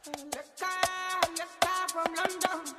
from London.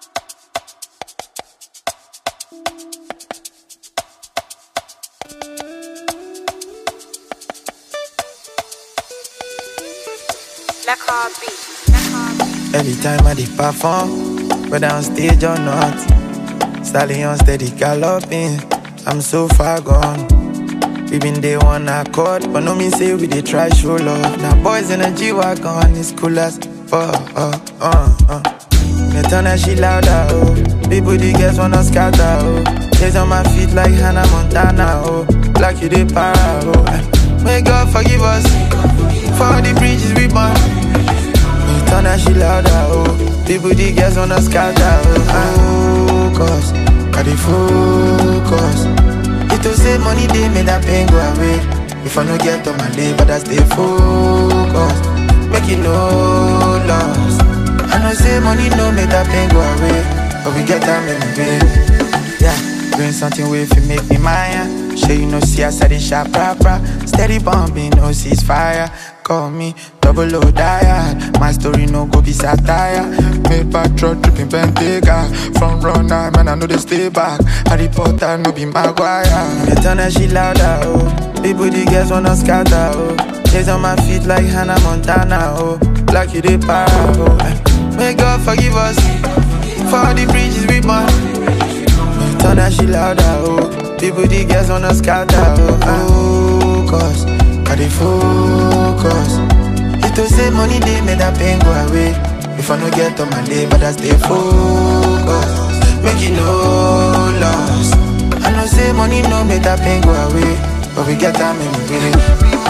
La copy. Every time I did perform, whether on stage or not, stallion steady galloping. I'm so far gone. We been day one accord, but no mean say we dey try show love. Now boys in a G wagon, it's cool as fuck. Uh, uh, uh. Me turn that shit louder, oh. People the girls wanna scatter, oh. Days on my feet like Hannah Montana, oh. Like you dey para, oh. May God forgive us for all the bridges we burn. Me turn that shit louder, oh. People the girls wanna scatter, oh. Focus, I dey focus. It to say money they made that pain go away. If I no get on my day, but I stay focused. Make it no loss. I know say money no make that pain go away, but we get time in the way. Yeah, doing something way if you make me mine. Sure you know see us at the shop proper. Steady bombing, no ceasefire. Call me double O diet. My story no go be satire. Made back truck tripping Bentayga. From runner, man I know they stay back. Harry Potter no be Maguire. Me turn that shit louder, oh. People the girls wanna scatter, oh. Days on my feet like Hannah Montana, oh. Like you dey para, oh. May God forgive us for all the bridges we burn. Turn that shit louder, oh. People, the girls wanna scatter, oh. Focus, I dey focus. It to say money they made that pain go away. If I no get on my day, but I stay focused. Make it no loss. I know say money no make that pain go away, but we get time in the way.